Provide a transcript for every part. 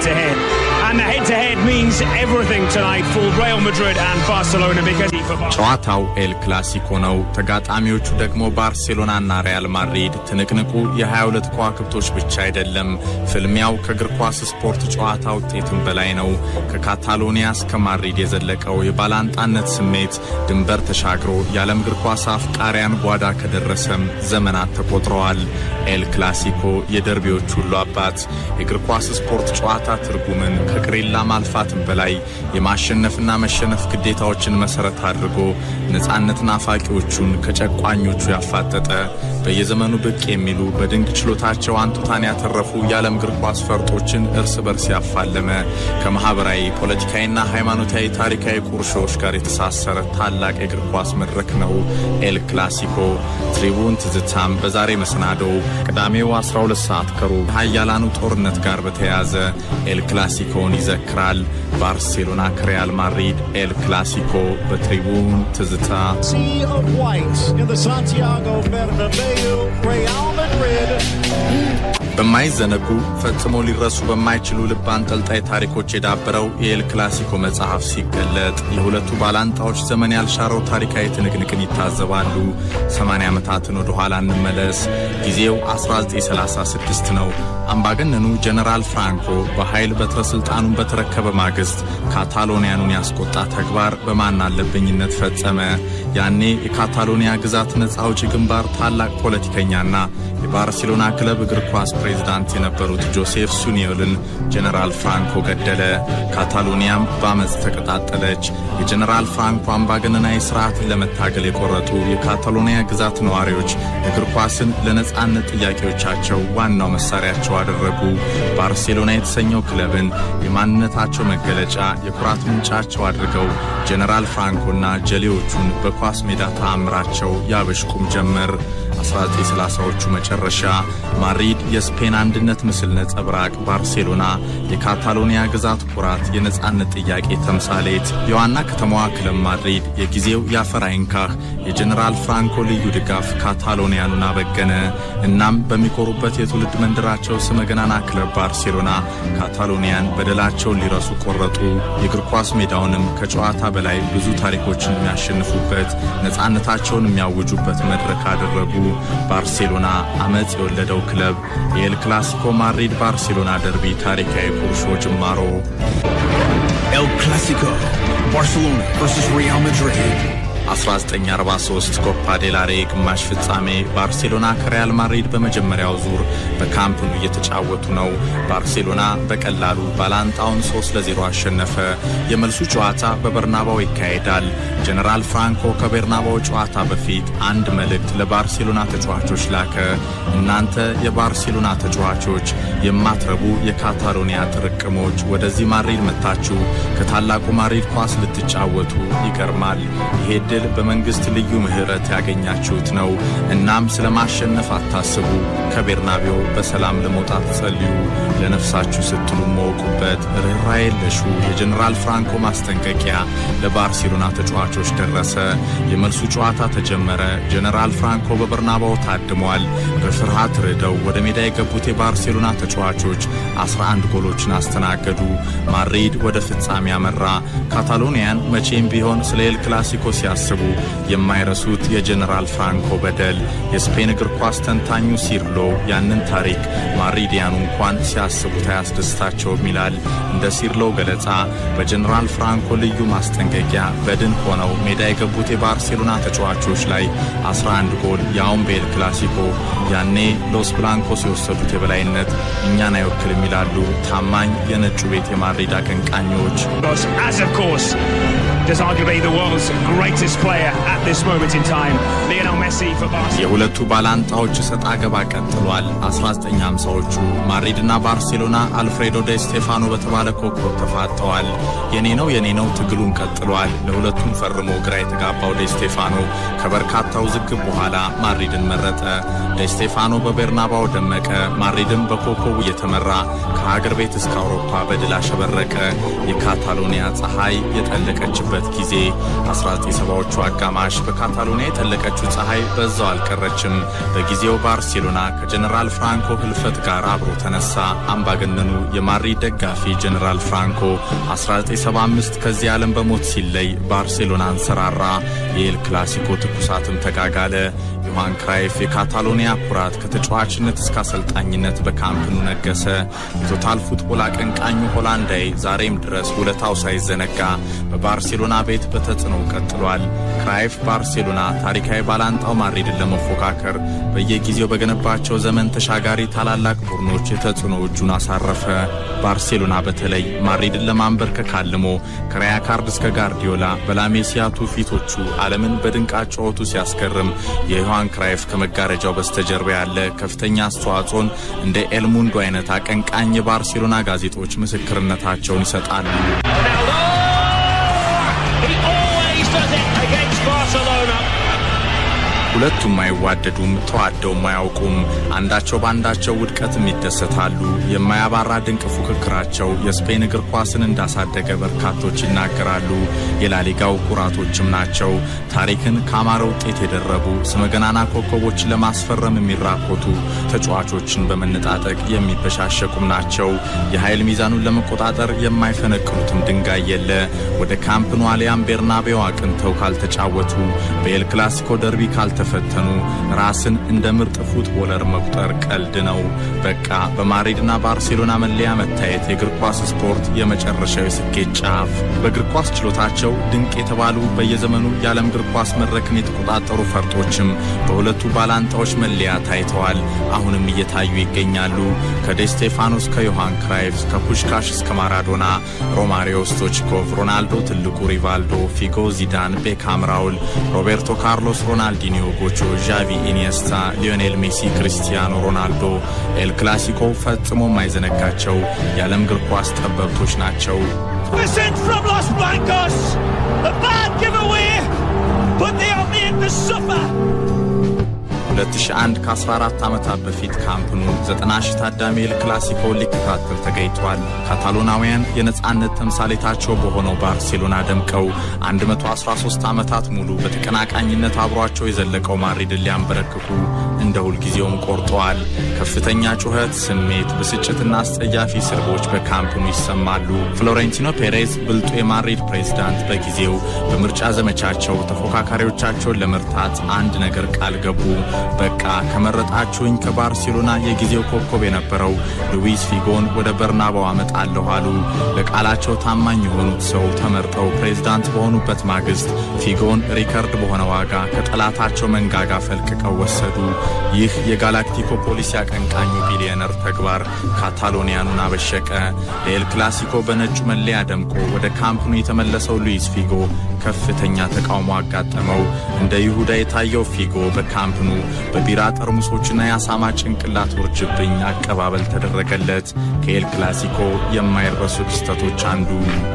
to head. And the head to head means everything tonight for Real Madrid and Barcelona because for Bar- ጨዋታው ኤል ክላሲኮ ነው። ተጋጣሚዎቹ ደግሞ ባርሴሎናና ሪያል ማድሪድ። ትንቅንቁ የ22 ከዋክብቶች ብቻ አይደለም። ፍልሚያው ከእግር ኳስ ስፖርት ጨዋታ ውጤትም በላይ ነው። ከካታሎኒያ እስከ ማድሪድ የዘለቀው የባላንጣነት ስሜት ድንበር ተሻግሮ የዓለም እግር ኳስ አፍቃሪያን ጓዳ ከደረሰም ዘመናት ተቆጥረዋል። ኤል ክላሲኮ የደርቢዎች ሁሉ አባት። የእግር ኳስ ስፖርት ጨዋታ ትርጉምን ከቅሪላ ማልፋትም በላይ የማሸነፍና መሸነፍ ግዴታዎችን መሰረት አድርጎ ነፃነት ናፋቂዎቹን ከጨቋኞቹ ያፋጠጠ በየዘመኑ ብቅ የሚሉ በድንቅ ችሎታቸው አንቱታን ያተረፉ የዓለም እግር ኳስ ፈርጦችን እርስ በርስ ያፋለመ ከማኅበራዊ ፖለቲካዊና ሃይማኖታዊ ታሪካዊ ቁርሾዎች ጋር የተሳሰረ ታላቅ የእግር ኳስ መድረክ ነው ኤል ክላሲኮ። ትሪቡን ትዝታም በዛሬ መሰናዶው ቅዳሜው 12 ሰዓት ከሩብ ሀያላኑ ጦርነት ጋር በተያያዘ ኤል ክላሲኮን ይዘክራል። ባርሴሎና ከሪያል ማድሪድ ኤል ክላሲኮ በትሪቡን ትዝታ sea of white in the Santiago Bernabeu. Real Madrid በማይዘነጉ ፈጽሞ ሊረሱ በማይችሉ ልብ አንጠልጣይ ታሪኮች የዳበረው የኤል ክላሲኮ መጽሐፍ ሲገለጥ የሁለቱ ባላንጣዎች ዘመን ያልሻረው ታሪካዊ ትንቅንቅን ይታዘባሉ። 80 ዓመታትን ወደ ኋላ እንመለስ። ጊዜው 1936 ነው። አምባገነኑ ጀነራል ፍራንኮ በኃይል በትረ ስልጣኑን በተረከበ ማግስት ካታሎኒያኑን ያስቆጣ ተግባር በማን አለብኝነት ፈጸመ። ያኔ የካታሎኒያ ግዛት ነፃ አውጪ ግንባር ታላቅ ፖለቲከኛና የባርሴሎና ክለብ እግር ኳስ ፕሬዝዳንት የነበሩት ጆሴፍ ሱኒዮልን ጀነራል ፍራንኮ ገደለ። ካታሎኒያም በአመፅ ተቀጣጠለች። የጀነራል ፍራንኮ አምባገነናዊ ስርዓትን ለመታገል የቆረጡ የካታሎኒያ ግዛት ነዋሪዎች እግር ኳስን ለነፃነት ጥያቄዎቻቸው ዋናው መሳሪያቸው አደረጉ። ባርሴሎና የተሰኘው ክለብን የማንነታቸው መገለጫ፣ የኩራት ምንጫቸው አድርገው ጀነራል ፍራንኮና ጀሌዎቹን በኳስ ሜዳ ተአምራቸው ያበሽቁም ጀመር። 1930ዎቹ መጨረሻ ማድሪድ የስፔን አንድነት ምስል ነጸብራቅ፣ ባርሴሎና የካታሎኒያ ግዛት ኩራት፣ የነጻነት ጥያቄ ተምሳሌት፣ የዋና ከተማዋ ክለብ ማድሪድ የጊዜው የአፈር አይንካህ የጀኔራል ፍራንኮ ልዩ ድጋፍ ካታሎኒያኑን አበገነ። እናም በሚኮሩበት የትውልድ መንደራቸው ስመ ገናና ክለብ ባርሴሎና ካታሎኒያን በደላቸውን ሊረሱ ቆረጡ። የእግር ኳስ ሜዳውንም ከጨዋታ በላይ ብዙ ታሪኮችን የሚያሸንፉበት ነጻነታቸውን የሚያውጁበት መድረክ አደረጉ። ባርሴሎና አመፅ የወለደው ክለብ የኤል ክላሲኮ ማድሪድ ባርሴሎና ደርቢ ታሪካዊ ቁርሾ ጅማሮ El Clasico, Barcelona versus Real Madrid. 1943 ኮፓ ዴላሬ ግማሽ ፍጻሜ ባርሴሎና ከሪያል ማድሪድ በመጀመሪያው ዙር በካምፕ ኑ እየተጫወቱ ነው። ባርሴሎና በቀላሉ ባላንጣውን 3 ለ0 አሸነፈ። የመልሱ ጨዋታ በበርናባው ይካሄዳል። ጀነራል ፍራንኮ ከቤርናባው ጨዋታ በፊት አንድ መልእክት ለባርሴሎና ተጫዋቾች ላከ። እናንተ የባርሴሎና ተጫዋቾች የማትረቡ የካታሎኒያ ጥርቅሞች ወደዚህ ማድሪድ መጥታችሁ ከታላቁ ማድሪድ ኳስ ልትጫወቱ ይገርማል። ይሄ ድል በመንግስት ልዩ ምህረት ያገኛችሁት ነው። እናም ስለ ማሸነፍ አታስቡ። ከቤርናቤው በሰላም ለመውጣት ጸልዩ። ለነፍሳችሁ ስትሉ መወቁበት። ርኅራኄ የለሹ የጀኔራል ፍራንኮ ማስጠንቀቂያ ለባርሴሎና ተጫዋቾች ደረሰ። የመልሱ ጨዋታ ተጀመረ። ጀኔራል ፍራንኮ በበርናባው ታድሟል። በፍርሃት ርደው ወደ ሜዳ የገቡት የባርሴሎና ተጫዋቾች 11 ጎሎችን አስተናገዱ። ማድሪድ ወደ ፍጻሜ አመራ። ካታሎኒያን መቼም ቢሆን ስለ ኤል ክላሲኮ ሲያስቡ የማይረሱት የጀኔራል ፍራንኮ በደል። የስፔን እግር ኳስ ተንታኙ ሲርሎ ያንን ታሪክ ማድሪዲያኑ እንኳን ሲያስቡት አያስደስታቸውም ይላል። እንደ ሲርሎ ገለጻ በጀኔራል ፍራንኮ ልዩ ማስጠንቀቂያ በድን ሆነው ሜዳ የገቡት የባርሴሎና ተጫዋቾች ላይ 11 ጎል ያውም በኤል ክላሲኮ ያኔ ሎስ ብላንኮስ የወሰዱት የበላይነት እኛን አይወክልም ይላሉ ታማኝ የነጩ ቤት የማድሪድ አቀንቃኞች። As of course, does arguably the world's greatest player at this moment in time, Lionel Messi for Barcelona. የሁለቱ ባላንጣዎች እሰጥ አገባ ቀጥሏል። 1950ዎቹ ማድሪድና ባርሴሎና አልፍሬዶ ደ ስቴፋኖ በተባለ ኮከብ ተፋጠዋል። የኔ ነው የኔ ነው ትግሉን ቀጥሏል። ለሁለቱም ፈርሞ ግራ የተጋባው ደ ስቴፋኖ ከበርካታ ውዝግብ በኋላ ማድሪድን መረጠ። ደ ስቴፋኖ በቤርናባው ደመቀ። ማድሪድም በኮከቡ እየተመራ ከሀገር ቤት እስከ አውሮፓ በድል አሸበረቀ። የካታሎኒያ ፀሐይ የጠለቀችበት በነበሩበት ጊዜ 1970ዎቹ አጋማሽ በካታሎኒያ የጠለቀችው ፀሐይ በዛው አልቀረችም። በጊዜው ባርሴሎና ከጀኔራል ፍራንኮ ህልፈት ጋር አብሮ ተነሳ። አምባገነኑ የማድሪድ ደጋፊ ጀኔራል ፍራንኮ 1975 ከዚህ ዓለም በሞት ሲለይ ባርሴሎና አንሰራራ። የኤል ክላሲኮ ትኩሳትም ተጋጋለ። ዮሃን ክራይፍ የካታሎኒያ ኩራት ከተጫዋችነት እስከ አሰልጣኝነት በካምፕኑ ነገሰ። የቶታል ፉትቦል አቀንቃኙ ሆላንዳዊ ዛሬም ድረስ ውለታው ሳይዘነጋ በባርሴሎና ቤት በተጽዕኖ ቀጥሏል። ክራይፍ ባርሴሎና ታሪካዊ ባላንጣው ማድሪድን ለመፎካከር በየጊዜው በገነባቸው ዘመን ተሻጋሪ ታላላቅ ቡድኖች የተጽዕኖ እጁን አሳረፈ። ባርሴሎና በተለይ ማድሪድን ለማንበርከክ አልሞ ከራያ ካርድ እስከ ጋርዲዮላ በላሜሲያቱ ፊቶቹ ዓለምን በድንቅ አጨዋወቱ ሲያስገርም የዮሐን ክራይፍ ከመጋረጃው በስተጀርባ ያለ ከፍተኛ አስተዋጽኦን እንደ ኤልሙንዶ አይነት አቀንቃኝ የባርሴሎና ጋዜጦች ምስክርነታቸውን ይሰጣሉ። He always does it against Barcelona. ሁለቱም አይዋደዱም፣ ተዋደውም አያውቁም። አንዳቸው በአንዳቸው ውድቀትም ይደሰታሉ። የማያባራ ድንቅ ፉክክራቸው የስፔን እግር ኳስን እንዳሳደገ በርካቶች ይናገራሉ። የላሊጋው ኩራቶችም ናቸው። ታሪክን ከአማረ ውጤት የደረቡ ስመገናና ኮከቦችን ለማስፈረም የሚራኮቱ ተጫዋቾችን በመነጣጠቅ የሚበሻሸቁም ናቸው። የኃይል ሚዛኑን ለመቆጣጠር የማይፈነቅሉትም ድንጋይ የለ። ወደ ካምፕ ኑ አሊያም ቤርናቤው አቅንተው ካልተጫወቱ በኤል ክላሲኮ ደርቢ ካልተ ፈተኑ ራስን እንደ ምርጥ ፉትቦለር መቁጠር ቀልድ ነው። በቃ በማድሪድና ባርሴሎና መለያ መታየት የእግር ኳስ ስፖርት የመጨረሻው የስኬት ጫፍ። በእግር ኳስ ችሎታቸው ድንቅ የተባሉ በየዘመኑ የዓለም እግር ኳስ መድረክን የተቆጣጠሩ ፈርጦችም በሁለቱ ባላንጣዎች መለያ ታይተዋል። አሁንም እየታዩ ይገኛሉ። ከዴስቴፋኖ እስከ ዮሃን ክራይፍ፣ ከፑሽካሽ እስከ ማራዶና፣ ሮማሪዮ ስቶችኮቭ፣ ሮናልዶ ትልቁ፣ ሪቫልዶ፣ ፊጎ፣ ዚዳን፣ ቤካም፣ ራውል፣ ሮቤርቶ ካርሎስ፣ ሮናልዲኒዮ ጎቾ፣ ዣቪ፣ ኢኒየስታ፣ ሊዮኔል ሜሲ፣ ክሪስቲያኖ ሮናልዶ ኤል ክላሲኮ ፈጽሞ የማይዘነጋቸው የዓለም እግር ኳስ ጠበብቶች ናቸው። Listen from Los Blancos. A bad giveaway, but they are made to suffer. 2001 ከ14 ዓመታት በፊት ካምፕኑ 90 ሺህ ታዳሚ ኤል ክላሲኮውን ሊከታተል ተገኝቷል። ካታሎናውያን የነጻነት ተምሳሌታቸው በሆነው ባርሴሎና ደምቀው 113 ዓመታት ሙሉ በተቀናቃኝነት አብሯቸው የዘለቀው ማድሪድን ሊያንበረክኩ እንደ ሁልጊዜውም ቆርጠዋል። ከፍተኛ ጩኸት፣ ስሜት፣ ብስጭትና አስጸያፊ ስድቦች በካምፕኑ ይሰማሉ። ፍሎሬንቲኖ ፔሬዝ ብልጡ የማድሪድ ፕሬዝዳንት በጊዜው በምርጫ ዘመቻቸው ተፎካካሪዎቻቸውን ለመርታት አንድ ነገር ቃል ገቡ። በቃ ከመረጣችሁኝ ከባርሴሎና የጊዜው ኮከብ የነበረው ሉዊስ ፊጎን ወደ በርናባው አመጣለሁ አሉ። ለቃላቸው ታማኝ የሆኑት ሰው ተመርጠው ፕሬዝዳንት በሆኑበት ማግስት ፊጎን ሪከርድ በሆነ ዋጋ ከጠላታቸው መንጋጋ ፈልቅቀው ወሰዱ። ይህ የጋላክቲኮ ፖሊሲ አቀንቃኙ ቢሊዮነር ተግባር ካታሎኒያኑን አበሸቀ። ለኤል ክላሲኮ በነጩ መለያ ደምቆ ወደ ካምፕኑ የተመለሰው ሉዊስ ፊጎ ከፍተኛ ተቃውሞ አጋጠመው። እንደ ይሁዳ የታየው ፊጎ በካምፕኑ በቢራ ጠርሙሶችና የአሳማ ጭንቅላት ውርጅብኝ አቀባበል ተደረገለት። ከኤል ክላሲኮ የማይረሱ ክስተቶች አንዱ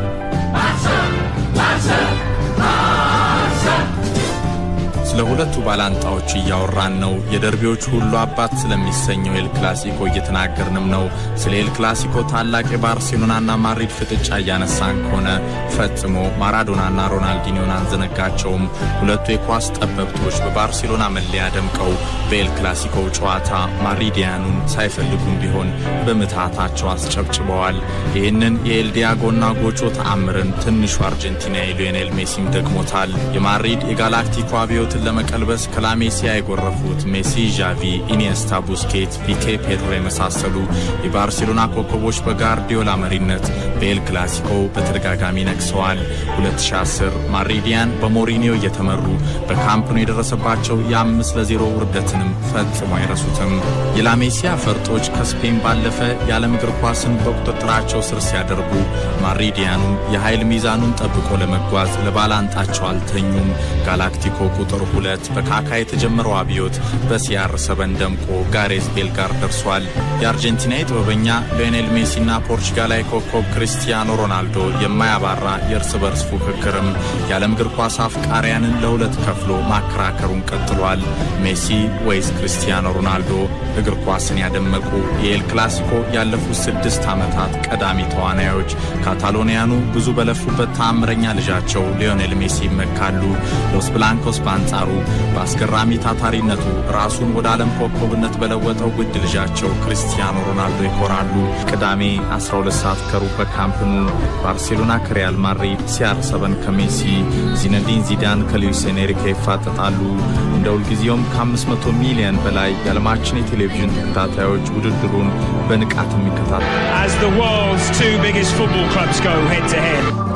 ስለ ሁለቱ ባላንጣዎች እያወራን ነው። የደርቢዎች ሁሉ አባት ስለሚሰኘው ኤል ክላሲኮ እየተናገርንም ነው። ስለ ኤል ክላሲኮ ታላቅ የባርሴሎናና ማድሪድ ፍጥጫ እያነሳን ከሆነ ፈጽሞ ማራዶናና ሮናልዲኒዮን አንዘነጋቸውም። ሁለቱ የኳስ ጠበብቶች በባርሴሎና መለያ ደምቀው በኤል ክላሲኮ ጨዋታ ማድሪዲያኑን ሳይፈልጉም ቢሆን በምትሃታቸው አስጨብጭበዋል። ይህንን የኤል ዲያጎና ጎቾ ተአምርን ትንሹ አርጀንቲናዊ ሊዮኔል ሜሲም ደግሞታል። የማድሪድ የጋላክቲኮ አብዮትን ለመቀልበስ ከላሜሲያ የጎረፉት ሜሲ፣ ዣቪ፣ ኢኒየስታ፣ ቡስኬት፣ ፒኬ፣ ፔድሮ የመሳሰሉ የባርሴሎና ኮከቦች በጋርዲዮላ መሪነት በኤል ክላሲኮ በተደጋጋሚ ነግሰዋል። 2010 ማድሪዲያን በሞሪኒዮ እየተመሩ በካምፕኑ የደረሰባቸው የአምስት ለዜሮ ውርደትንም ፈጽሞ አይረሱትም። የላሜሲያ ፈርጦች ከስፔን ባለፈ የዓለም እግር ኳስን በቁጥጥራቸው ስር ሲያደርጉ ማድሪዲያኑም የኃይል ሚዛኑን ጠብቆ ለመጓዝ ለባላንጣቸው አልተኙም። ጋላክቲኮ ቁጥር ሁለት በካካ የተጀመረው አብዮት በሲያር ሰበን ደምቆ ጋሬዝ ቤል ጋር ደርሷል። የአርጀንቲና ጥበበኛ ሊዮኔል ሜሲና ፖርቹጋላዊ ኮከብ ክሪስቲያኖ ሮናልዶ የማያባራ የእርስ በርስ ፉክክርም የዓለም እግር ኳስ አፍቃሪያንን ለሁለት ከፍሎ ማከራከሩን ቀጥሏል። ሜሲ ወይስ ክሪስቲያኖ ሮናልዶ? እግር ኳስን ያደመቁ የኤል ክላሲኮ ያለፉት ስድስት ዓመታት ቀዳሚ ተዋናዮች ካታሎኒያኑ ብዙ በለፉበት ተአምረኛ ልጃቸው ሊዮኔል ሜሲ ይመካሉ። ሎስ ብላንኮስ በአንጻሩ በአስገራሚ ታታሪነቱ ራሱን ወደ ዓለም ኮከብነት በለወጠው ውድ ልጃቸው ክሪስቲያኖ ሮናልዶ ይኮራሉ። ቅዳሜ 12 ሰዓት ከሩብ በካምፕኑ ባርሴሎና ከሪያል ማድሪድ፣ ሲአር ሰበን ከሜሲ፣ ዚነዲን ዚዳን ከሉዊስ ኤንሪኬ ይፋጠጣሉ። እንደ ሁልጊዜውም ከ500 ሚሊዮን በላይ የዓለማችን የቴሌቪዥን ተከታታዮች ውድድሩን በንቃት የሚከታተሉ As the world's two biggest football clubs go head to head.